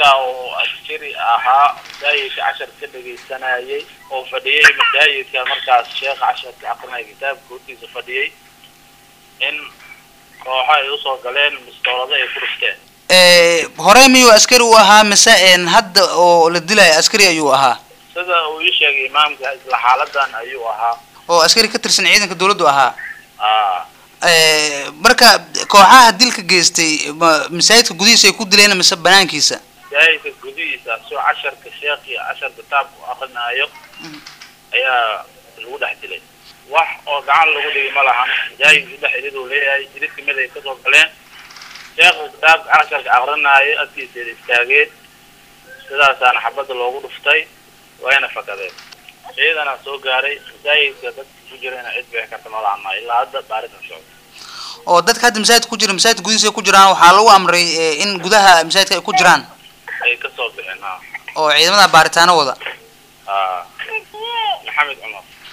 ninka oo askari ahaa masaajidka cashar ka dhegaysanayay oo fadhiyey masaajidka markaas sheekha casharka aqrinaya kitaabka hortiisa fadhiyay in kooxo ay usoo galeen mistoolado ay ku dhufteen Eh, hore miyuu askari u ahaa mise een hadda oo la dilaya askari ayuu ahaa sida uu ii sheegay imaamka isla xaaladan ayuu ahaa oo askari ka tirsan ciidanka dawladdu ahaa aa Eh, marka kooxaha dilka geystay ma- masaajidka gudihiisa ay ku dileen mise banaankiisa masaajidka gudihiisa soo casharka sheekhi cashar kitaabka u akrinaayo ayaa lagu dhex dilay wax oo gacan lagu dhigi ma lahan masaajidka saddex irid uu leeyahay irid kamid ay kasoo galeen sheekha kitaabka casharka akrinaayo agtiisa istaageen sidaasaana xabadda loogu dhuftay wayna fakadeen ciidana soo gaaray masaajidka dadka ku jirana cid bixi karta ma lahan maayo ilaa hadda baaritan socdo oo dadka hadda masaajidka ku jira masaajidka gudihiisa ay ku jiraan waxaa lagu amray eh, in gudaha masaajidka ay ku jiraan ay kasoo bixeen ha oo ciidamada baaritaano wada aa maxamed cumar